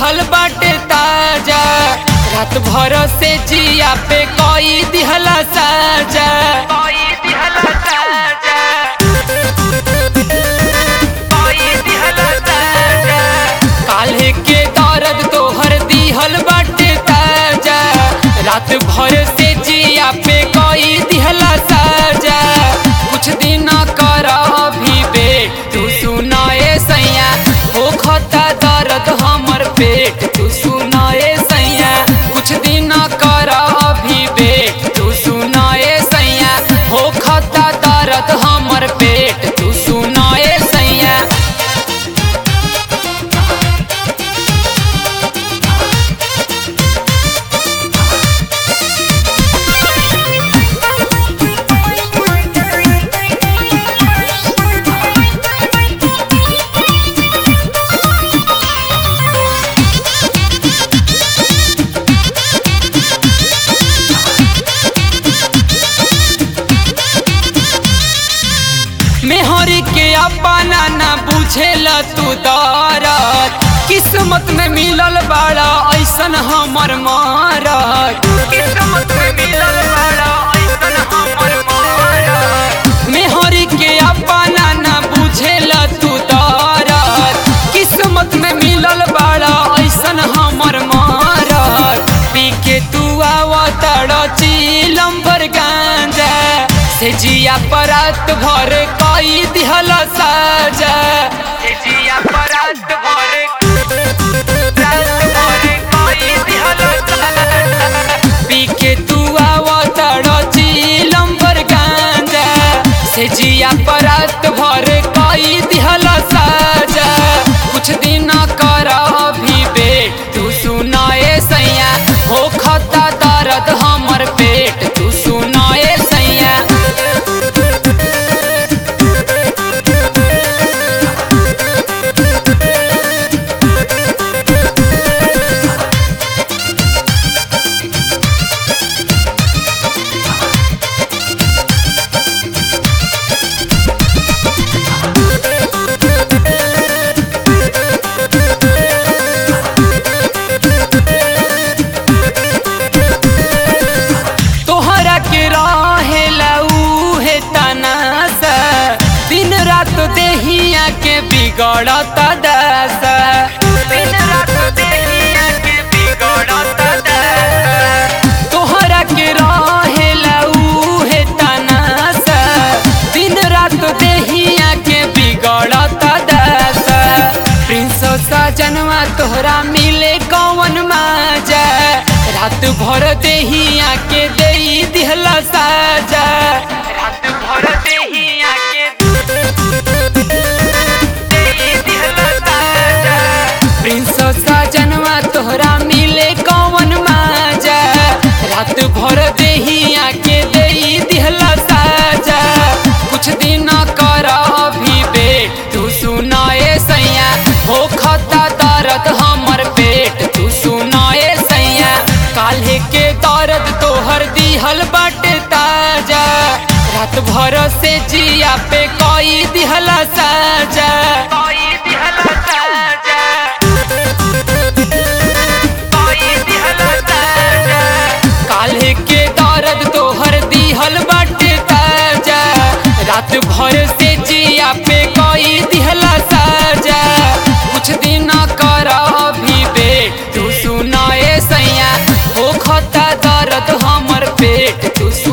दिहल बाटे ताजा रात भर से जिया पे कोई दिहला साजा कोई दिहला साजा कोई दिहला साजा काल्हे के दर्द तोहर दिहल बाटे ताजा रात भर से जिया पे कोई दिहला साजा कुछ दिन कर अभी बे तू सुनाए सैया हो खता दर्द हमर पेट तू सुनाए सैया कुछ दिन कर अभी बे तू सुनाए सैया हो खता दर्द हमर पेट तू सुनाए सैया मेहरी के अपना ना बुझेला तू दरद किस्मत में मिलल बाड़ा ऐसन हमर मारत किस्मत में मिलल बाड़ा ऐसन हमर मारत मेहरी के अपना ना बुझेला तू दरद किस्मत में मिलल बाड़ा ऐसन हमर मारत पी के तू आवतड़ चीलम भर गांजा से जिया परत भर कई दिहल साजा से जिया परत भर रात भर कई दिहल साजा। पी के तू आवतड़ चीलम भर गांजा से जिया परत भर कई दिहल साजा कुछ दिन कर अभी बे तू सुनाए सैया हो खता दर्द हमर पेट तू सुनाए सैया तोहरा के रहेला उहे तनासा दिन रात देहिया के बिगड़त दशा दिन रात देहिया के बिगड़त दशा तोहरा के रहेला उहे तनासा दिन रात देहिया के बिगड़त दशा प्रिंस सजनवा तोहरा मिले कौन माजा रात भर देहिया के दे दिहला साजा रात भर देहिया के देई दिहला साजा। प्रिंस सजनवा तोहरा मिले कौन माजा रात भर देहिया के दे दिहला साजा कुछ दिन कर अभी बे तू सुनाए सैया हो खता दर्द हमर पेट तू सुनाए सैया काल्हे के दर्द तोहर दिहल बाटे ताजा रात भर से जिया पे कोई दिहला साजा कोई दिहला साजा कोई दिहला साजा काल्हे के दर्द तोहर दिहल बाटे ताजा रात भर से जिया पे कोई दिहला साजा कुछ दिन कर अभी बे तू सुनाए सैया हो खता दर्द हमर पेट तू